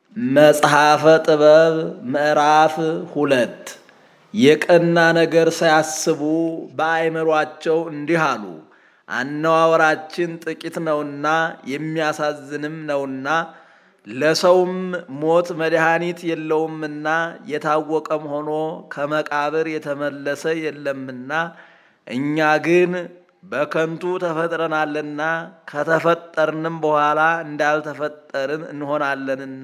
መጽሐፈ ጥበብ ምዕራፍ ሁለት የቀና ነገር ሳያስቡ በአእምሯቸው እንዲህ አሉ። አነዋወራችን ጥቂት ነውና የሚያሳዝንም ነውና ለሰውም ሞት መድኃኒት የለውምና የታወቀም ሆኖ ከመቃብር የተመለሰ የለምና እኛ ግን በከንቱ ተፈጥረናልና ከተፈጠርንም በኋላ እንዳልተፈጠርን እንሆናለንና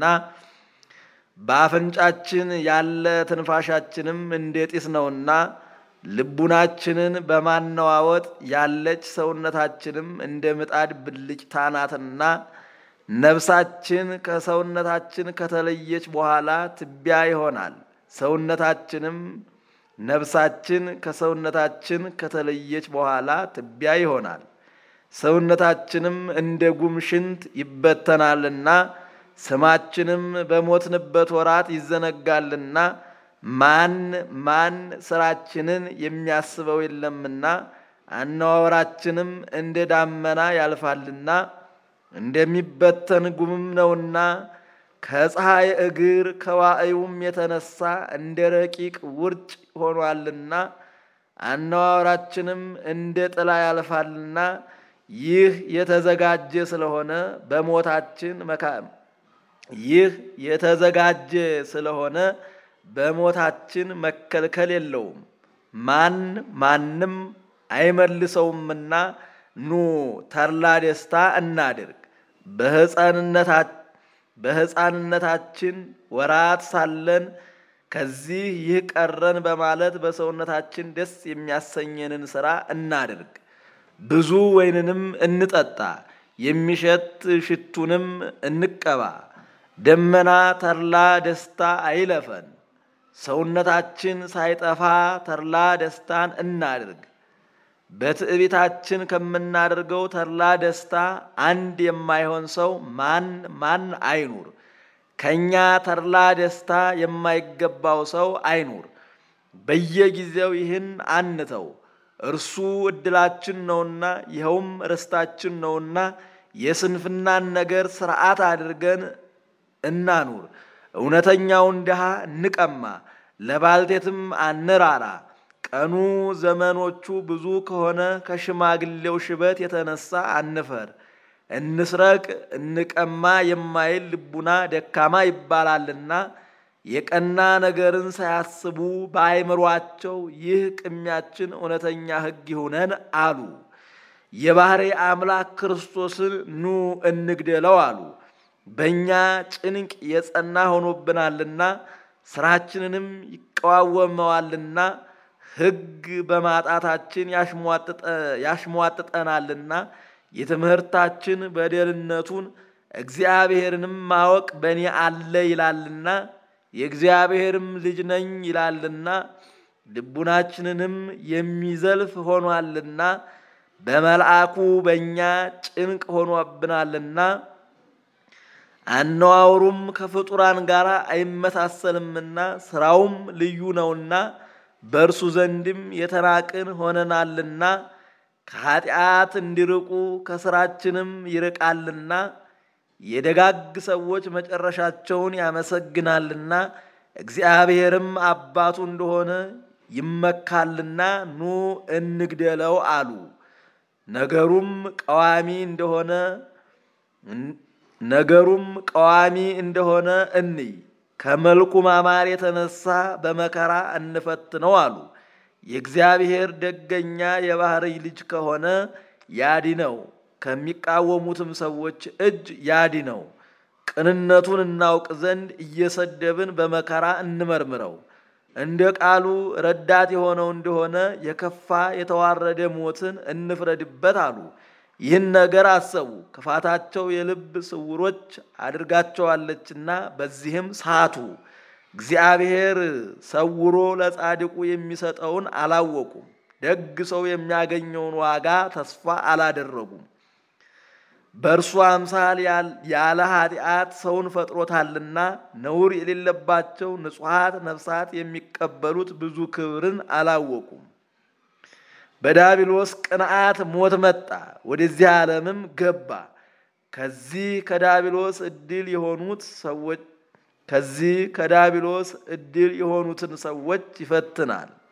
በአፍንጫችን ያለ ትንፋሻችንም እንደ ጢስ ነውና ልቡናችንን በማነዋወጥ ያለች ሰውነታችንም እንደ ምጣድ ብልጭታ ናትና ነፍሳችን ከሰውነታችን ከተለየች በኋላ ትቢያ ይሆናል። ሰውነታችንም ነፍሳችን ከሰውነታችን ከተለየች በኋላ ትቢያ ይሆናል። ሰውነታችንም እንደ ጉም ሽንት ይበተናልና ስማችንም በሞትንበት ወራት ይዘነጋልና ማን ማን ስራችንን የሚያስበው የለምና አነዋወራችንም እንደ ዳመና ያልፋልና እንደሚበተን ጉምም ነውና ከፀሐይ እግር ከዋዕዩም የተነሳ እንደ ረቂቅ ውርጭ ሆኗልና አነዋወራችንም እንደ ጥላ ያልፋልና ይህ የተዘጋጀ ስለሆነ በሞታችን መካ ይህ የተዘጋጀ ስለሆነ በሞታችን መከልከል የለውም። ማን ማንም አይመልሰውምና ኑ ተድላ ደስታ እናድርግ። በሕፃንነታችን ወራት ሳለን ከዚህ ይህ ቀረን በማለት በሰውነታችን ደስ የሚያሰኘንን ሥራ እናድርግ። ብዙ ወይንንም እንጠጣ፣ የሚሸት ሽቱንም እንቀባ። ደመና ተድላ ደስታ አይለፈን። ሰውነታችን ሳይጠፋ ተድላ ደስታን እናድርግ። በትዕቢታችን ከምናደርገው ተድላ ደስታ አንድ የማይሆን ሰው ማን ማን አይኑር። ከእኛ ተድላ ደስታ የማይገባው ሰው አይኑር። በየጊዜው ይህን አንተው፣ እርሱ ዕድላችን ነውና ይኸውም ርስታችን ነውና የስንፍናን ነገር ሥርዓት አድርገን እናኑር። እውነተኛውን ድሃ እንቀማ፣ ለባልቴትም አንራራ። ቀኑ ዘመኖቹ ብዙ ከሆነ ከሽማግሌው ሽበት የተነሳ አንፈር። እንስረቅ እንቀማ የማይል ልቡና ደካማ ይባላልና የቀና ነገርን ሳያስቡ በአይምሯቸው ይህ ቅሚያችን እውነተኛ ሕግ ይሁነን አሉ። የባሕሪ አምላክ ክርስቶስን ኑ እንግደለው አሉ። በእኛ ጭንቅ የጸና ሆኖብናልና ስራችንንም ይቀዋወመዋልና ሕግ በማጣታችን ያሽሟጥጠናልና የትምህርታችን በደልነቱን እግዚአብሔርንም ማወቅ በእኔ አለ ይላልና የእግዚአብሔርም ልጅ ነኝ ይላልና ልቡናችንንም የሚዘልፍ ሆኗልና በመልአኩ በእኛ ጭንቅ ሆኖብናልና አነዋውሩም ከፍጡራን ጋር አይመሳሰልምና ስራውም ልዩ ነውና በእርሱ ዘንድም የተናቅን ሆነናልና ከኃጢአት እንዲርቁ ከስራችንም ይርቃልና የደጋግ ሰዎች መጨረሻቸውን ያመሰግናልና እግዚአብሔርም አባቱ እንደሆነ ይመካልና ኑ እንግደለው አሉ። ነገሩም ቀዋሚ እንደሆነ ነገሩም ቀዋሚ እንደሆነ እንይ ከመልኩ ማማር የተነሳ በመከራ እንፈትነው አሉ። የእግዚአብሔር ደገኛ የባሕርይ ልጅ ከሆነ ያድነው፣ ከሚቃወሙትም ሰዎች እጅ ያድነው። ቅንነቱን እናውቅ ዘንድ እየሰደብን በመከራ እንመርምረው። እንደ ቃሉ ረዳት የሆነው እንደሆነ የከፋ የተዋረደ ሞትን እንፍረድበት አሉ። ይህን ነገር አሰቡ፣ ክፋታቸው የልብ ስውሮች አድርጋቸዋለችና በዚህም ሳቱ። እግዚአብሔር ሰውሮ ለጻድቁ የሚሰጠውን አላወቁም። ደግ ሰው የሚያገኘውን ዋጋ ተስፋ አላደረጉም። በእርሱ አምሳል ያለ ኃጢአት ሰውን ፈጥሮታልና ነውር የሌለባቸው ንጹሐት ነፍሳት የሚቀበሉት ብዙ ክብርን አላወቁም። በዳቢሎስ ቅንዓት ሞት መጣ፣ ወደዚህ ዓለምም ገባ። ከዚህ ከዳቢሎስ ዕድል የሆኑት ሰዎች ከዚህ ከዳቢሎስ ዕድል የሆኑትን ሰዎች ይፈትናል።